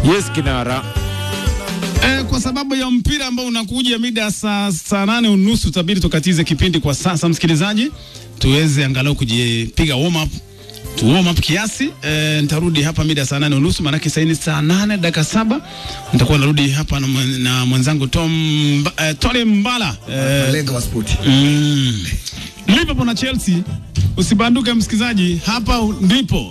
Yes, kinara. Eh, kwa sababu ya mpira ambao unakuja mida ya saa saa nane unusu tabiri tukatize kipindi kwa sasa, msikilizaji, tuweze angalau kujipiga warm up tu warm up kiasi. Eh, nitarudi hapa mida ya saa nane unusu maanake sasa ni saa nane dakika saba nitakuwa narudi hapa na, mwen- na mwenzangu Tom Mba- eh, Tony Mbala eh, Malenga wa spoti. mm, Liverpool na Chelsea. Usibanduke msikilizaji, hapa ndipo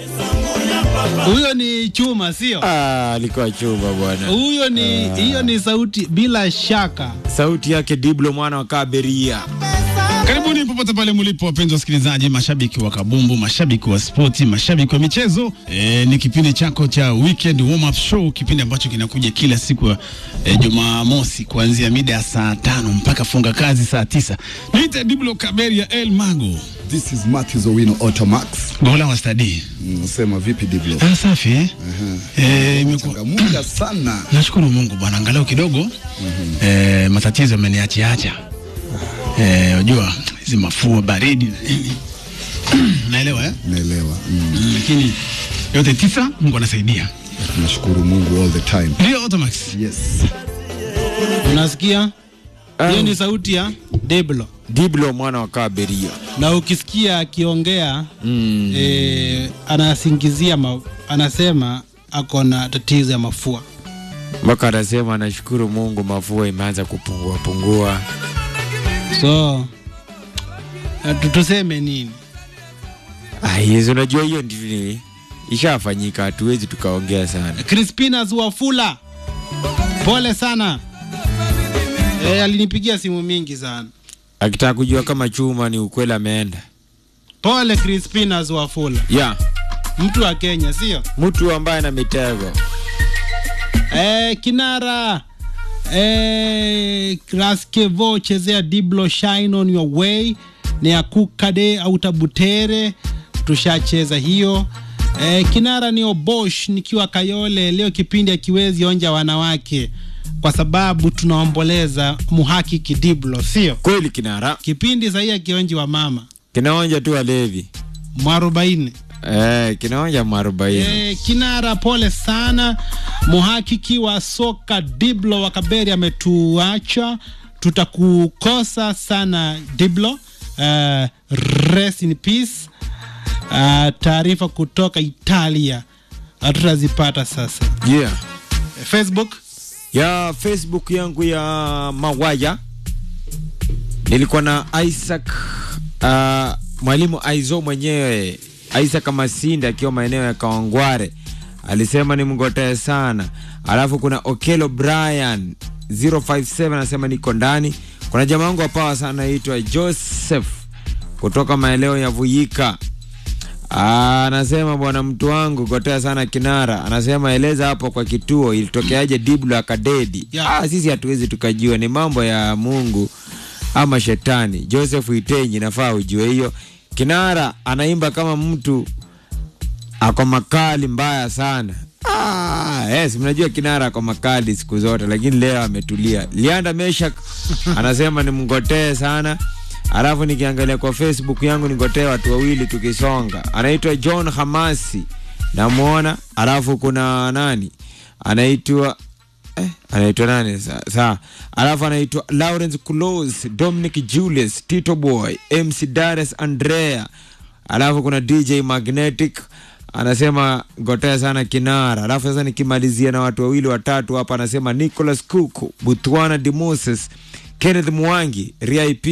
Huyo ni chuma, sio? Ah, alikuwa chuma bwana. Huyo ni hiyo ni sauti bila shaka. Sauti yake Diblo mwana wa Kaberia. Karibuni popote pale mlipo, wapenzi wasikilizaji, mashabiki wa kabumbu, mashabiki wa spoti, mashabiki wa michezo. E, ni kipindi chako cha weekend warm up show, kipindi ambacho kinakuja kila siku ya e, Jumamosi kuanzia mida ya saa tano mpaka funga kazi saa tisa. Niite Diblo Kaberia El Mago, This is Matthew Owino Automax. gola wa stadi. Unasema vipi Diblo? Ah, safi eh? Eh, imekuwa Changamuka sana. Nashukuru Mungu bwana, angalau kidogo eh, matatizo ameniachiacha. Eh, unajua hizi mafua baridi na nini. naelewa eh? Naelewa. Mm. Mm, lakini yote tisa Mungu anasaidia. Tunashukuru Mungu all the time. Ndio Automax. Yes. Unasikia? Hiyo ni sauti ya Deblo. Diblo mwana wa Kaberia. Na ukisikia akiongea Mm. eh, anasingizia ma, anasema ako na tatizo ya mafua. Mpaka anasema anashukuru Mungu mafua imeanza kupungua pungua. So eh, tu- tuseme nini? Ah, hizo unajua hiyo ndio ishafanyika, hatuwezi tukaongea sana. Crispinas Wafula, pole sana. Eh, alinipigia simu mingi sana. Akitaka kujua kama chuma ni ukweli ameenda. Pole Crispinas Wafula, Ya, mtu wa Kenya, sio? mtu ambaye na mitego. Eh, kinara eh, Raskevo chezea Diblo shine on your way ni akukade au tabutere tushacheza hiyo eh, kinara ni Obosh nikiwa Kayole leo kipindi akiwezi onja wanawake kwa sababu tunaomboleza muhakiki Diblo sio Kweli kinara. kipindi sahii akionji wa mama Kinaonja tu walevi. mwarobaini Eh, kinaonja mwarobaini. Eh, kinara pole sana muhakiki wa soka Diblo wa Kaberi ametuacha, tutakukosa sana Diblo. Uh, rest in peace. Uh, taarifa kutoka Italia hatutazipata sasa. Yeah. Eh, Facebook ya Facebook yangu ya Mawaya nilikuwa na Isaac uh, mwalimu Aizo mwenyewe Isaac Masinda akiwa maeneo ya Kawangware alisema ni mngotee sana. Alafu kuna Okelo Brian 057 anasema niko ndani. Kuna jamaa wangu wa pawa sana anaitwa Joseph kutoka maeneo ya Vuyika Ah, anasema bwana mtu wangu kotea sana kinara anasema eleza hapo kwa kituo ilitokeaje diblo akadedi Yeah. ah, sisi hatuwezi tukajua ni mambo ya mungu ama shetani joseph itenyi nafaa ujue hiyo kinara anaimba kama mtu ako makali mbaya sana Ah, yes, mnajua kinara ako makali siku zote lakini leo ametulia lianda meshak anasema ni mngotee sana alafu nikiangalia kwa facebook yangu ningotee watu wawili tukisonga anaitwa john hamasi namwona alafu kuna nani anaitwa eh, anaitwa nani sa, sa. alafu anaitwa lawrence close dominic julius tito boy mc dares andrea alafu kuna dj magnetic anasema gotea sana kinara alafu sasa nikimalizia na watu wawili watatu hapa anasema nicholas kuku butwana dimoses kenneth mwangi rip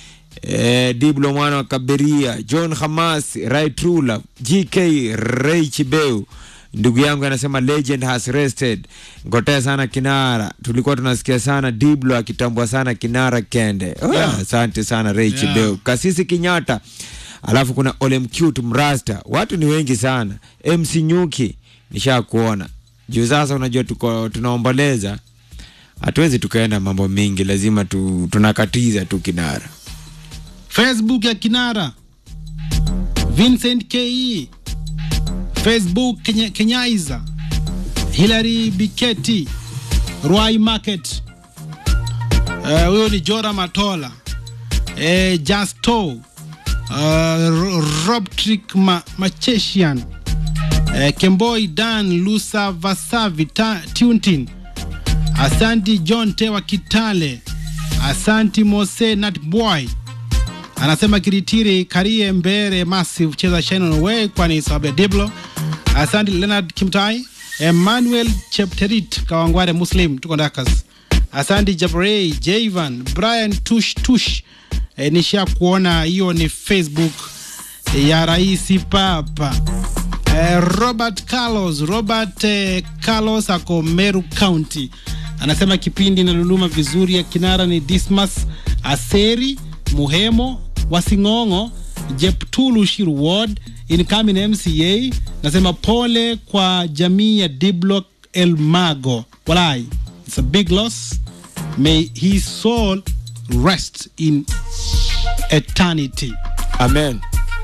eh, diblo mwana wa kaberia john hamas raitrula gk ray chibeu ndugu yangu anasema legend has rested ngotea sana kinara tulikuwa tunasikia sana diblo akitambua sana kinara kende oh, Yeah. asante sana ray Yeah. chibeu kasisi kinyata alafu kuna olemcute mrasta watu ni wengi sana mc nyuki nisha kuona juu sasa unajua tuko tunaomboleza hatuwezi tukaenda mambo mingi lazima tu, tunakatiza tu kinara Facebook ya kinara Vincent Ke Facebook Kenya, Kenyaiza Hilary Biketi Rwai Market Eh, huyo ni Jora Matola eh, Justo uh, Robtrick Ma, Machesian eh, Kemboi Dan Lusa Vasavi ta, Tuntin Asanti John Tewa Kitale Asanti Mose Natboy anasema Kiritiri Karie Mbere Massive cheza Shine on Away kwani sababu ya Diblo. Asante Leonard Kimtai, Emmanuel Chepterit Kawangware Muslim tuko Ndakas. Asante Jabrey Javan Brian Tush Tush. E, nisha kuona hiyo ni Facebook ya Rais Papa. E, Robert Carlos Robert eh, Carlos ako Meru County anasema kipindi inaluluma vizuri ya kinara ni Dismas Aseri Muhemo Wasing'ong'o Jeptulu Shiru Ward incoming MCA nasema pole kwa jamii ya Diblock El Mago walai it's a big loss may his soul rest in eternity Amen.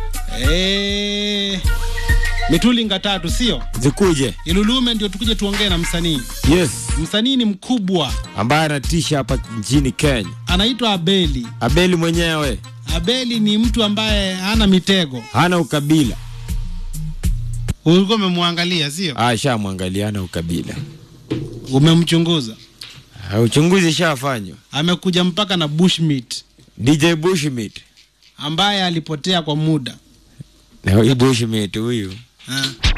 eh mitulinga tatu sio Zikuje. ilulume ndio tukuje tuongee na msanii Yes. msanii ni mkubwa Ambaye anatisha hapa nchini Kenya. anaitwa abeli Abeli mwenyewe abeli ni mtu ambaye hana mitego hana ukabila. ulikuwa umemwangalia sio Ah, shamwangalia hana ukabila. umemchunguza Ah, Uchunguzi shafanywa. amekuja mpaka na bushmeat DJ Bushmeat. ambaye alipotea kwa muda Na huyu Bushmeat huyu ha.